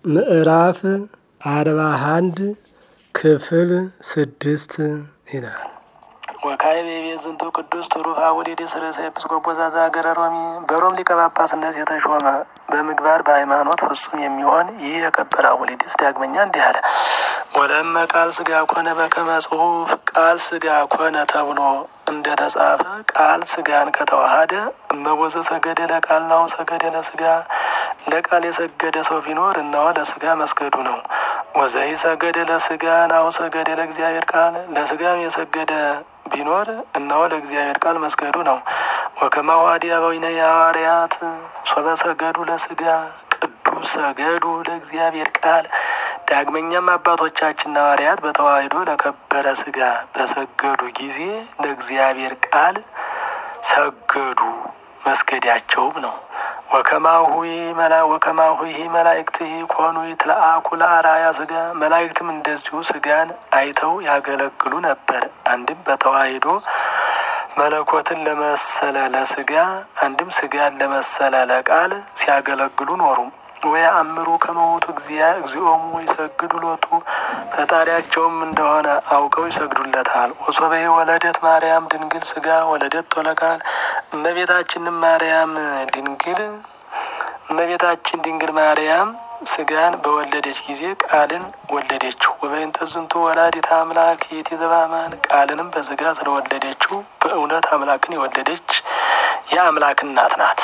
ምዕራፍ አርባ አንድ ክፍል ስድስት ይላል። ወካዕበ ቤት ዝንቱ ቅዱስ ትሩፍ አቡሊዲስ ርእሰ ኤጲስቆጶስ ዘሀገረ ሮሚ በሮም ሊቀ ጳጳስነት የተሾመ በምግባር በሃይማኖት ፍጹም የሚሆን ይህ የከበረ አቡሊዲስ ዳግመኛ እንዲህ አለ። ወለመ ቃል ስጋ ኮነ በከመ ጽሑፍ ቃል ስጋ ኮነ ተብሎ እንደተጻፈ ቃል ስጋን ከተዋሃደ እመቦዘ ሰገደ ለቃል ናሁ ሰገደ ለስጋ ለቃል የሰገደ ሰው ቢኖር እነሆ ለስጋ መስገዱ ነው። ወዘይ ሰገደ ለስጋ ናሁ ሰገደ ለእግዚአብሔር ቃል ለስጋም የሰገደ ቢኖር እነሆ ለእግዚአብሔር ቃል መስገዱ ነው። ወከማሁ አዲያባዊነ የሐዋርያት ሶበ ሰገዱ ለስጋ ቅዱስ ሰገዱ ለእግዚአብሔር ቃል ዳግመኛም አባቶቻችን ሐዋርያት በተዋሕዶ ለከበረ ስጋ በሰገዱ ጊዜ ለእግዚአብሔር ቃል ሰገዱ መስገዳቸውም ነው። ወከማሁ መላ ወከማሁ ይህ መላእክት ኮኑ ይትለአኩ ለአርአያ ስጋ መላእክትም እንደዚሁ ስጋን አይተው ያገለግሉ ነበር። አንድም በተዋሕዶ መለኮትን ለመሰለ ለስጋ አንድም ስጋን ለመሰለ ለቃል ሲያገለግሉ ኖሩ። ወይ አእምሩ ከመውቱ እግዚኦሙ ይሰግዱ ሎቱ ፈጣሪያቸውም እንደሆነ አውቀው ይሰግዱለታል። ወሶበ ወለደት ማርያም ድንግል ስጋ ወለደት ወለቃል እመቤታችንም ማርያም ድንግል እመቤታችን ድንግል ማርያም ስጋን በወለደች ጊዜ ቃልን ወለደችው። ወበእንተ ዝንቱ ወላዲተ አምላክ የቲ ዘበአማን ቃልንም በስጋ ስለወለደችው በእውነት አምላክን የወለደች የአምላክ እናት ናት።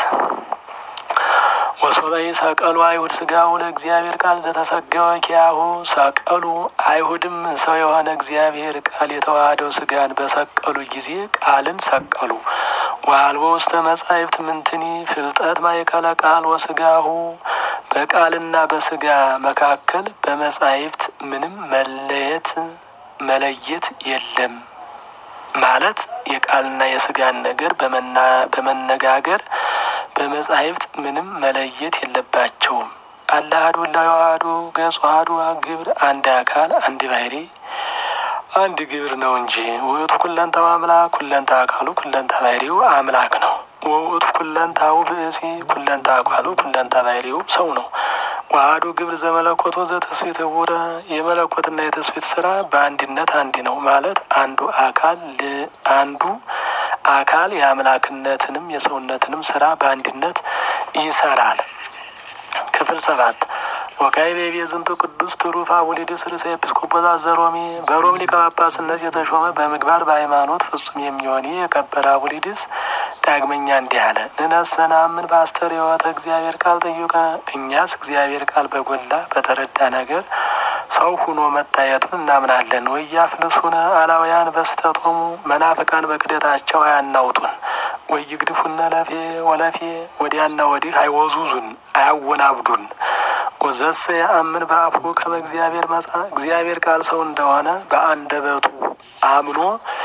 ወሶበይ ሰቀሉ አይሁድ ስጋሁ ለእግዚአብሔር ቃል ዘተሰገወ ኪያሁ ሰቀሉ አይሁድም ሰው የሆነ እግዚአብሔር ቃል የተዋህደው ስጋን በሰቀሉ ጊዜ ቃልን ሰቀሉ። ወአልቦ ውስተ መጻሕፍት ምንትኒ ፍልጠት ማእከለ ቃል ወስጋሁ በቃልና በስጋ መካከል በመጻሕፍት ምንም መለየት መለየት የለም ማለት የቃልና የስጋን ነገር በመነጋገር በመጻሕፍት ምንም መለየት የለባቸውም። አለ አሐዱ እላዋህዱ ገጹ አሐዱ ግብር አንድ አካል አንድ ባህሪ አንድ ግብር ነው እንጂ ውእቱ ኩለንታው አምላክ ኩለንታ አካሉ ኩለንታ ባህሪው አምላክ ነው። ወውእቱ ኩለንታው ብእሲ ኩለንታ አካሉ ኩለንታ ባህሪው ሰው ነው። ዋህዱ ግብር ዘመለኮቶ ዘተስፊት ውረ የመለኮትና የተስፊት ስራ በአንድነት አንድ ነው ማለት አንዱ አካል አንዱ አካል የአምላክነትንም የሰውነትንም ስራ በአንድነት ይሰራል። ክፍል ሰባት ወካዕበ ቤት ዝንቱ ቅዱስ ትሩፍ አቡሊድስ ርእሰ ኤጲስቆጶስ ዘሮሚ በሮም ሊቀ ጳጳስነት የተሾመ በምግባር በሃይማኖት ፍጹም የሚሆን የከበረ አቡሊድስ ዳግመኛ እንዲህ አለ። ንነሰ ነአምን በአስተርእዮተ እግዚአብሔር ቃል ጠዩቀ እኛስ እግዚአብሔር ቃል በጎላ በተረዳ ነገር ሰው ሁኖ መታየቱን እናምናለን። ወያፍልሱነ አላውያን በስተቶሙ መናፍቃን በክደታቸው አያናውጡን። ወይግድፉነ ለፌ ወለፌ ወዲያና ወዲህ አይወዙዙን፣ አያወናብዱን። ወዘሰ የአምን በአፉ ከመ እግዚአብሔር መጻ እግዚአብሔር ቃል ሰው እንደሆነ በአንደበቱ አምኖ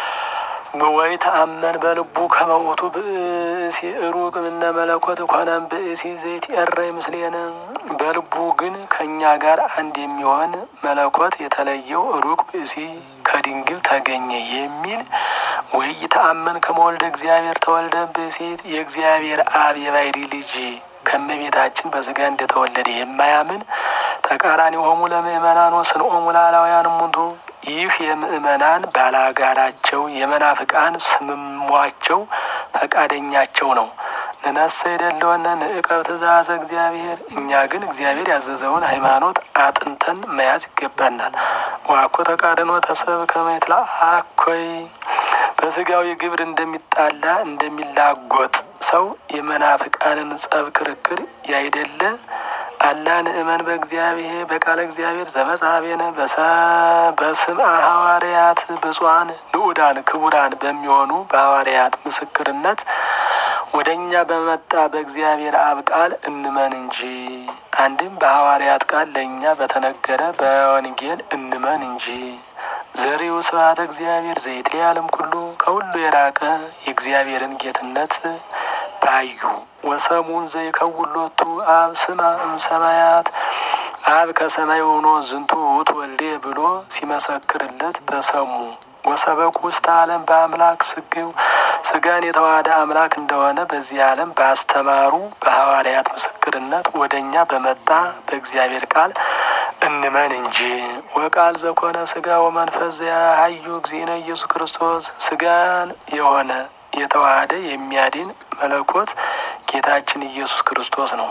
ወይ ተአመን በልቡ ከመውቱ ብእሲ ሩቅ እምነ መለኮት ኮነም ብእሲ ዘይት ኤረይ ምስሌነ በልቡ ግን ከእኛ ጋር አንድ የሚሆን መለኮት የተለየው ሩቅ ብእሲ ከድንግል ተገኘ የሚል ወይ ተአመን ከመወልደ እግዚአብሔር ተወልደ ብእሲት የእግዚአብሔር አብ የባሕሪ ልጅ ከእመቤታችን በስጋ እንደተወለደ የማያምን ተቃራኒ ሆሙ ለምእመናን ወስንኦሙ ለአላውያን እሙንቱ ይህ የምእመናን ባላጋራቸው የመናፍቃን ስምሟቸው ፈቃደኛቸው ነው። ንነሰ ይደለወነ ንዕቀብ ትእዛዘ እግዚአብሔር እኛ ግን እግዚአብሔር ያዘዘውን ሃይማኖት አጥንተን መያዝ ይገባናል። ዋኮ ተቃርኖ ተሰብ ከመትላ አኮይ በስጋዊ ግብር እንደሚጣላ እንደሚላጎጥ ሰው የመናፍቃንን ጸብ ክርክር ያይደለ አላ ንእመን በእግዚአብሔር በቃለ እግዚአብሔር ዘመጽሐፌነ በስምዐ ሐዋርያት ብፁዓን ንዑዳን ክቡራን በሚሆኑ በሐዋርያት ምስክርነት ወደ እኛ በመጣ በእግዚአብሔር አብ ቃል እንመን እንጂ። አንድም በሐዋርያት ቃል ለእኛ በተነገረ በወንጌል እንመን እንጂ። ዘሪው ስብሐተ እግዚአብሔር ዘይትለዓለም ኩሉ ከሁሉ የራቀ የእግዚአብሔርን ጌትነት ባዩ ወሰሙን ዘይከውሎቱ አብ ስማ እምሰማያት አብ ከሰማይ ሆኖ ዝንቱ ውእቱ ወልዴ ብሎ ሲመሰክርለት በሰሙ ወሰበኩ ውስተ ዓለም በአምላክ ስግው ስጋን የተዋሃደ አምላክ እንደሆነ በዚህ ዓለም ባስተማሩ በሐዋርያት ምስክርነት ወደ እኛ በመጣ በእግዚአብሔር ቃል እንመን እንጂ። ወቃል ዘኮነ ስጋ ወመንፈስ ዘያሀዩ እግዚእነ ኢየሱስ ክርስቶስ ስጋን የሆነ የተዋሃደ የሚያድን መለኮት ጌታችን ኢየሱስ ክርስቶስ ነው።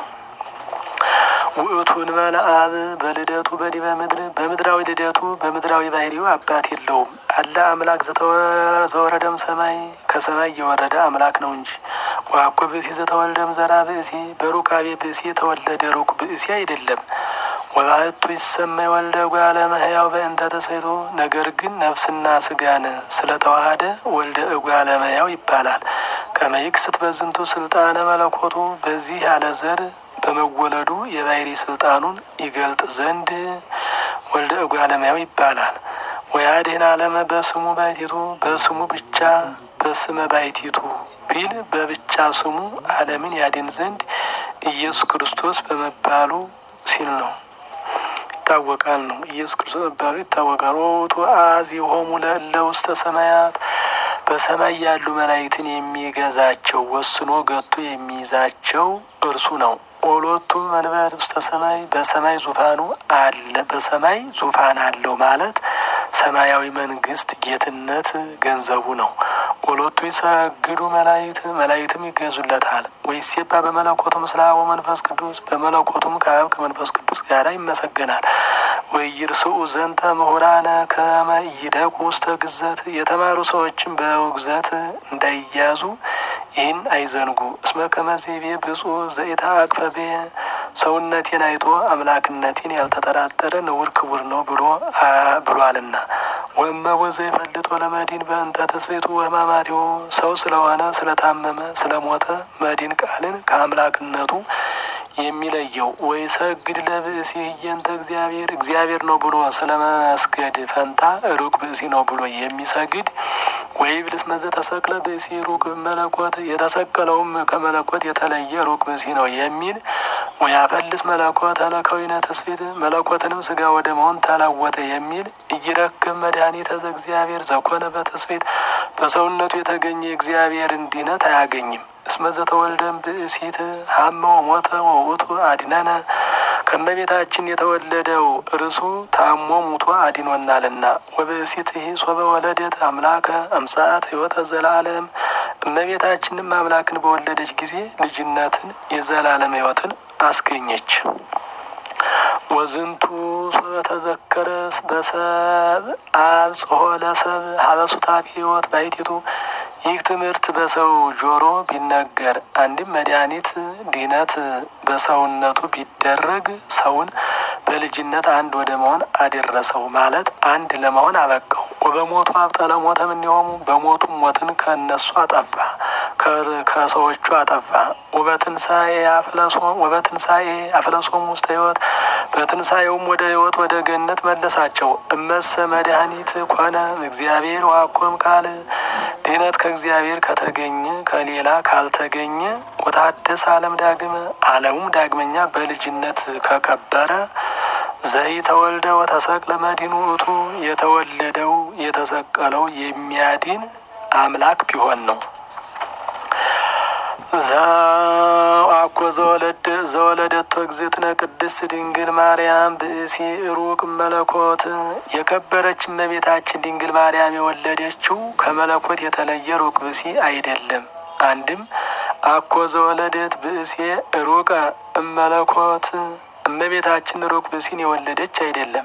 ውእቱን መልአብ በልደቱ በዲበ ምድር በምድራዊ ልደቱ በምድራዊ ባህሪው አባት የለውም። አለ አምላክ ዘወረደም ሰማይ ከሰማይ የወረደ አምላክ ነው እንጂ። ዋኮ ብእሲ ዘተወልደም ዘራ ብእሲ በሩካቤ ብእሲ የተወለደ ሩቅ ብእሲ አይደለም። ወባህቱ ይሰማይ ወልደ እጓለ እመሕያው በእንተ ተስፌቱ ነገር ግን ነፍስና ስጋን ስለተዋሃደ ወልደ እጓለ እመሕያው ይባላል። ከመይክስት በዝንቱ ስልጣነ መለኮቱ በዚህ ያለ ዘር በመወለዱ የባህሪ ስልጣኑን ይገልጥ ዘንድ ወልደ እጓለ እመሕያው ይባላል። ወያድኅን ዓለመ በስሙ ባሕቲቱ በስሙ ብቻ በስመ ባሕቲቱ ቢል በብቻ ስሙ ዓለምን ያድን ዘንድ ኢየሱስ ክርስቶስ በመባሉ ሲል ነው ይታወቃል ነው። ኢየሱስ ክርስቶስ መባሉ ይታወቃል። ወውቱ አዚሆሙ ለእለ ውስተ ሰማያት በሰማይ ያሉ መላእክትን የሚገዛቸው ወስኖ ገቶ የሚይዛቸው እርሱ ነው። ኦሎቱ መንበር ውስተ ሰማይ በሰማይ ዙፋኑ አለ በሰማይ ዙፋን አለው ማለት ሰማያዊ መንግስት ጌትነት ገንዘቡ ነው። ኦሎቱ ይሰግዱ መላእክት መላእክትም ይገዙለታል። ወይሴባ በመለኮቱ ምስለ አብ ወመንፈስ ቅዱስ በመለኮቱም ከአብ ከመንፈስ ቅዱስ ጋር ይመሰገናል። ወይርስኡ ዘንተ ምሁራነ ከመ ይደቁ ውስተ ግዘት የተማሩ ሰዎችም በውግዘት እንዳይያዙ ይህን አይዘንጉ። እስመ ከመዜቤ ብፁዕ ዘኢተአቅፈ ብየ ሰውነቴን አይቶ አምላክነቴን ያልተጠራጠረ ንውር ክቡር ነው ብሎ ብሏልና። ወእመቦ ዘይፈልጦ ለመዲን በእንተ ተስቤቱ ወሕማማቲሁ ሰው ስለሆነ ስለታመመ ስለሞተ መዲን ቃልን ከአምላክነቱ የሚለየው ወይ ሰግድ ለብእሲ ህየንተ እግዚአብሔር እግዚአብሔር ነው ብሎ ስለ መስገድ ፈንታ ሩቅ ብእሲ ነው ብሎ የሚሰግድ ወይ ብልስ መዘ ተሰቅለ ብእሲ ሩቅ መለኮት የተሰቀለውም ከመለኮት የተለየ ሩቅ ብእሲ ነው የሚል ወይ አፈልስ መለኮት ለከዊነ ተስፊት መለኮትንም ስጋ ወደ መሆን ተለወጠ የሚል እይረክብ መድኃኒተ ዘእግዚአብሔር ዘኮነ በተስፊት በሰውነቱ የተገኘ እግዚአብሔርን ድነት አያገኝም። እስመ ዘተወልደም ብእሲት ሀመ ሞተ ወውቱ አድነነ ከመቤታችን የተወለደው እርሱ ታሞ ሙቶ አድኖናልና። ወብእሲት ይህ ሶበ ወለደት አምላከ አምሳት ህይወተ ዘላለም እመቤታችንም አምላክን በወለደች ጊዜ ልጅነትን የዘላለም ህይወትን አስገኘች። ወዝንቱ ሶበ ተዘከረስ በሰብ አብጽሖ ለሰብ ሀበሱታፊ ህይወት ባሕቲቱ ይህ ትምህርት በሰው ጆሮ ቢነገር አንድም መድኃኒት ድነት በሰውነቱ ቢደረግ ሰውን በልጅነት አንድ ወደ መሆን አደረሰው ማለት አንድ ለመሆን አበቃው። ወበሞቱ አብጠለ ሞተ እምኔሆሙ በሞቱም ሞትን ከእነሱ አጠፋ ከሰዎቹ አጠፋ። ወበትንሳኤ ወበትንሳኤ አፍለሶሙ ውስተ ህይወት በትንሳኤውም ወደ ህይወት ወደ ገነት መለሳቸው። እመሰ መድኃኒት ኮነ እግዚአብሔር ዋኮም ቃል ድነት ከእግዚአብሔር ከተገኘ ከሌላ ካልተገኘ ወታደስ ዓለም ዳግመ ዓለሙም ዳግመኛ በልጅነት ከከበረ ዘይ ተወልደ ወተሰቅለ መዲኑ ውእቱ የተወለደው የተሰቀለው የሚያድን አምላክ ቢሆን ነው። አኮ ዘወለደ ዘወለደቶ እግዝእትነ ቅድስት ድንግል ማርያም ብእሲ ሩቅ መለኮት የከበረች እመቤታችን ድንግል ማርያም የወለደችው ከመለኮት የተለየ ሩቅ ብእሲ አይደለም። አንድም አኮ ዘወለደት ብእሴ ሩቀ እመለኮት እመቤታችን ሩቅ ብእሲን የወለደች አይደለም።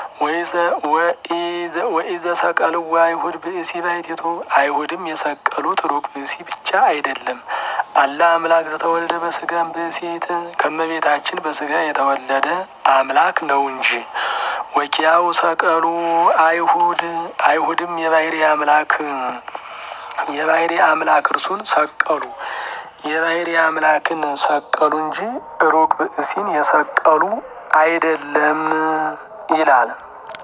ወኢዘ ሰቀልዋ አይሁድ ብእሲ ባሕቲቱ አይሁድም የሰቀሉት ሩቅ ብእሲ ብቻ አይደለም። አላ አምላክ ዘተወልደ በስጋም ብእሲት ከመቤታችን በስጋ የተወለደ አምላክ ነው እንጂ። ወኪያው ሰቀሉ አይሁድ አይሁድም የባህሪ አምላክ የባህሪ አምላክ እርሱን ሰቀሉ የባህሪ አምላክን ሰቀሉ እንጂ ሩቅ ብእሲን የሰቀሉ አይደለም ይላል።